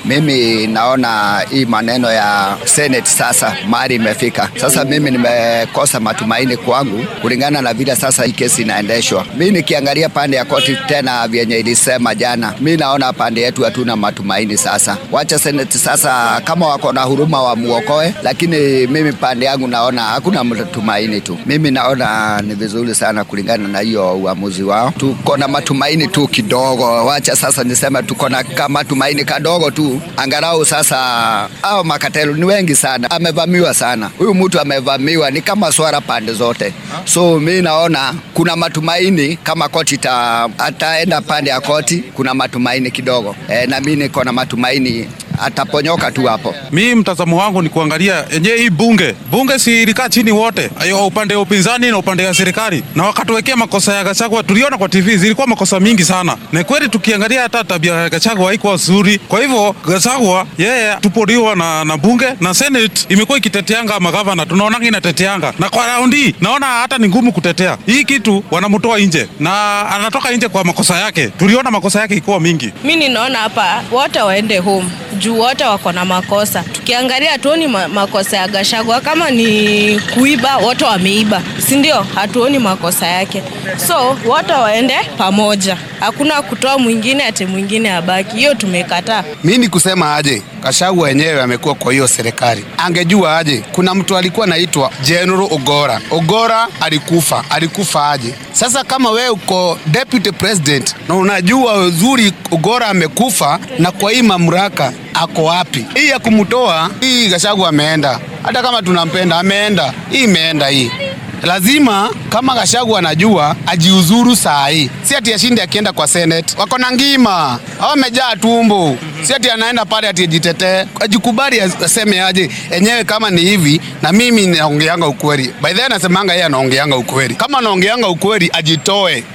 Mimi naona hii maneno ya Senate sasa mahali imefika sasa, mimi nimekosa matumaini kwangu kulingana na vile sasa hii kesi inaendeshwa. Mi nikiangalia pande ya koti tena vyenye ilisema jana, mi naona pande yetu hatuna matumaini sasa. Wacha Senate sasa, kama wako na huruma wamuokoe, lakini mimi pande yangu naona hakuna matumaini tu. Mimi naona ni vizuri sana kulingana na hiyo uamuzi wao. Tuko na matumaini tu kidogo, wacha sasa niseme tuko na matumaini kadogo tu, angalau sasa. Au makatelo ni wengi sana, amevamiwa sana huyu mtu, amevamiwa ni kama swara pande zote, so mi naona kuna matumaini kama koti ta, ataenda pande ya koti, kuna matumaini kidogo e, na mi niko na matumaini ataponyoka tu hapo. Mi mtazamo wangu ni kuangalia yenyewe hii bunge bunge, si ilikaa chini wote, ayo upande wa upinzani na upande wa serikali, na wakatuwekea makosa ya Gachagua. Tuliona kwa TV zilikuwa makosa mingi sana, na kweli tukiangalia hata tabia ya Gachagua haikuwa nzuri. Kwa hivyo Gachagua yeye tupoliwa na, na bunge na Senate imekuwa ikiteteanga magavana, tunaonanga inateteanga, na kwa raundi naona hata ni ngumu kutetea hii kitu, wanamtoa nje na anatoka nje kwa makosa yake. Tuliona makosa yake ikuwa mingi. Mi ninaona hapa wote waende home juu wote wako na makosa. Tukiangalia hatuoni ma makosa ya Gachagua, kama ni kuiba wote wameiba, si ndio? Hatuoni makosa yake, so wote waende pamoja, hakuna kutoa mwingine ati mwingine abaki. Hiyo tumekataa. Mi ni kusema aje, Gachagua wenyewe amekuwa kwa hiyo serikali, angejua aje. Kuna mtu alikuwa naitwa General Ogora. Ogora alikufa, alikufa aje? Sasa kama wewe uko deputy president na unajua uzuri Ogora amekufa, na kwa hii mamlaka ako wapi? Hii ya kumtoa hii, Gachagua ameenda, hata kama tunampenda ameenda, hii imeenda hii lazima kama Gachagua anajua ajiuzuru saa hii, si ati ashinde akienda kwa Senate. Wako na ngima au amejaa tumbo, si ati anaenda pale ati ajitetee, ajikubali, aseme aje enyewe kama ni hivi. Na mimi naongeanga ukweli, by the way, nasemanga yeye anaongeanga ukweli. Kama anaongeanga ukweli, ajitoe.